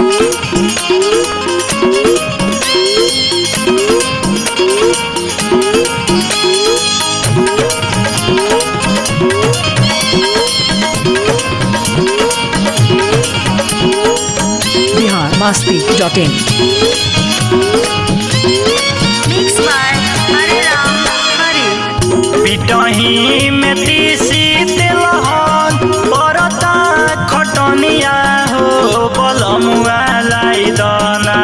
Bihar Masti dot in Mixed by Hare Ram Hare. पिटही में तीसी तेलहन परता खटनिया हो बलमुआ लाई दना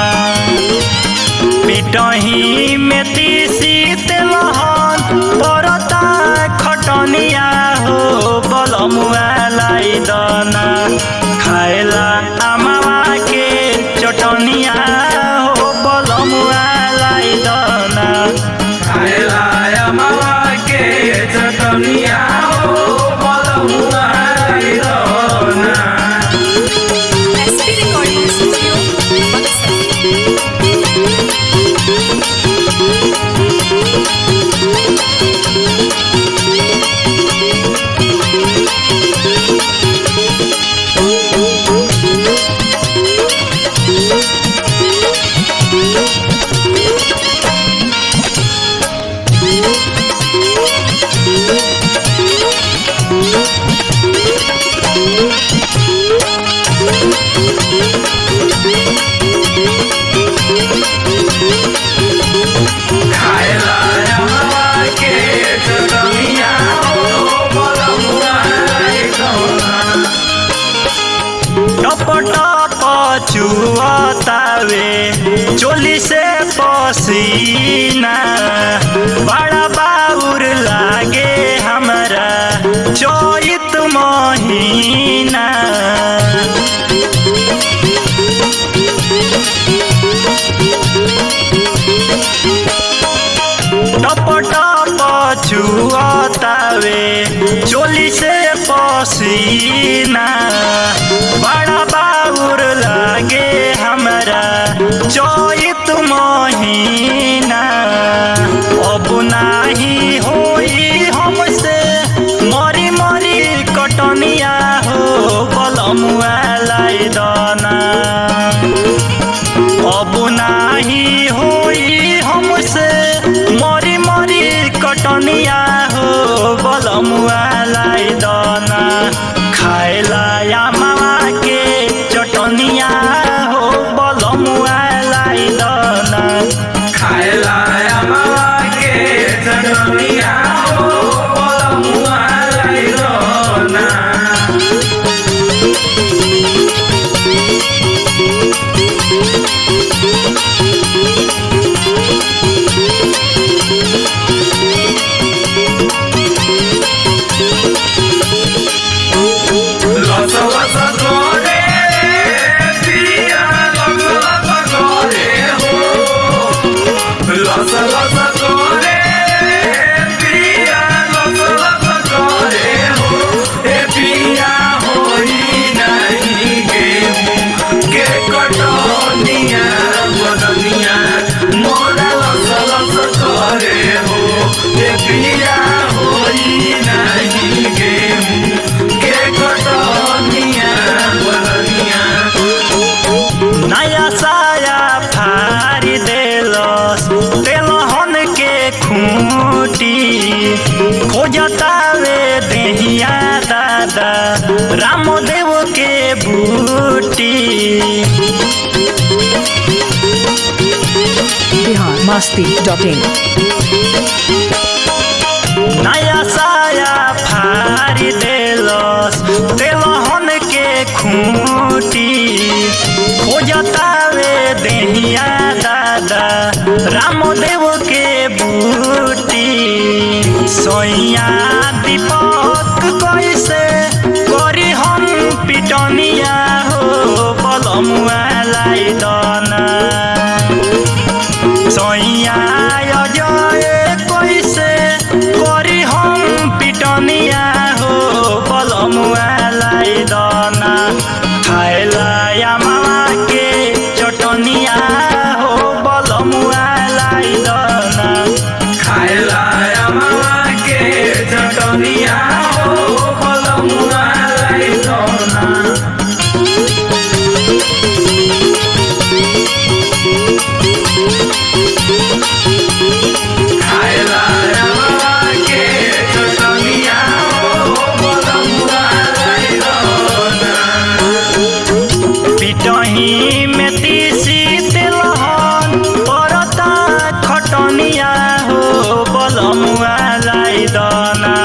पिटही में तीसी तेलहन परता खटनिया हो बलमुआ लाई दना खाएला अमावा के चटनिया हो बलमुआ लाई दना SP Recording Studio, Buxar. टपटप चुअतावे चोली से पसीना बड़ा बाउर लागे हमरा चोइत महीना टपटप चुअतावे चोली से पसीना बड़ा बाउर लागे हमरा चोइत महीना अब नाही होई हमसे मरी मरी कटनिया हो बलमुआ लाई दना अब नाही होई हमसे मरी मरी कटनिया हो बलमुआ लाई दना खाएला या मामा के चटनिया हो बलमुआ लाई दना नया साया फारी देलस तेलहन के खूटी खोजतावे देहिया दादा रामदेव के बूटी बिहार मस्ती डॉट इन नया साया फारी देलस तेलहन के खूटी खोजतावे देहिया दादा रामदेव के बूटी सोइया दीपक कैसे करी हम पिटनिया हो बलमुआ लाई दना सैया अजय कैसे करी हम पिटनिया हो बलमुआ लाई दना खाएला या मामा के चटनिया हो बलमुआ लाई दना पिटही में तीसी तेलहन परता खटनिया हो बलमुआ लाई दना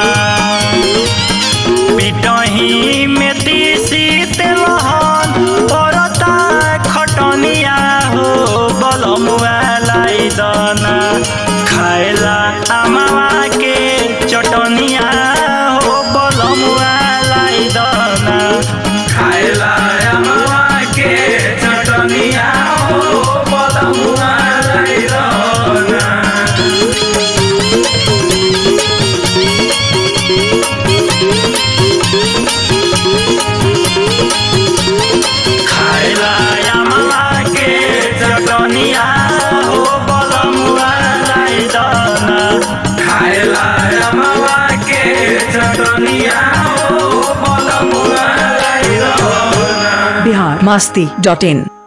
पिटही में तीसी तेलहन परता खटनिया हो बलमुआ लाई दना खाएला अमावा के चटनिया हो बलमुआ लाई दना खाइला अमवा के चटनिया हो बलमुआ लैरना खाइला अमावा के चटनिया हो बलमुआ लाई दना खाइला अमवा के चटनिया हो बलमुआ लैरना बिहार मस्ती डॉट इन